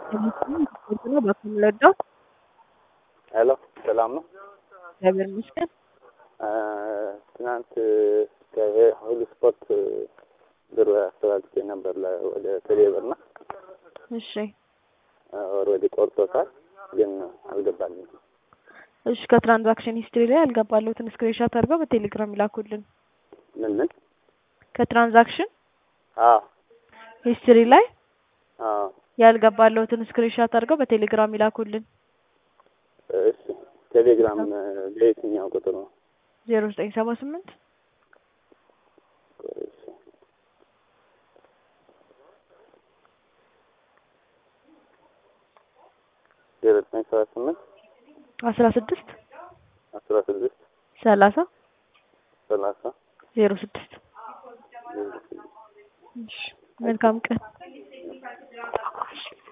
ነው በምንወደው ሄሎ ሰላም ነው። እግዚአብሔር ይመስገን። ትናንት ከሁሉ ስፖርት ብር አስተላልፌ ነበር ለ- ወደ ቴሌብር እና እሺ ኦልሬዲ ቆርጦታል፣ ግን አልገባልኝም። እሺ ከትራንዛክሽን ሂስትሪ ላይ ያልገባለሁትን ስክሪንሾት አድርገው በቴሌግራም ይላኩልን። ምን ምን? ከትራንዛክሽን አዎ ሂስትሪ ላይ አዎ ያልገባለሁትን ስክሪንሾት አድርገው በቴሌግራም ይላኩልን። እሺ ቴሌግራም ለየትኛው ቁጥር ነው? ዜሮ ዘጠኝ ሰባ ስምንት እሺ ዜሮ ዘጠኝ ሰባ ስምንት አስራ ስድስት አስራ ስድስት ሰላሳ ሰላሳ ዜሮ ስድስት ዜሮ ስድስት እሺ መልካም ቀን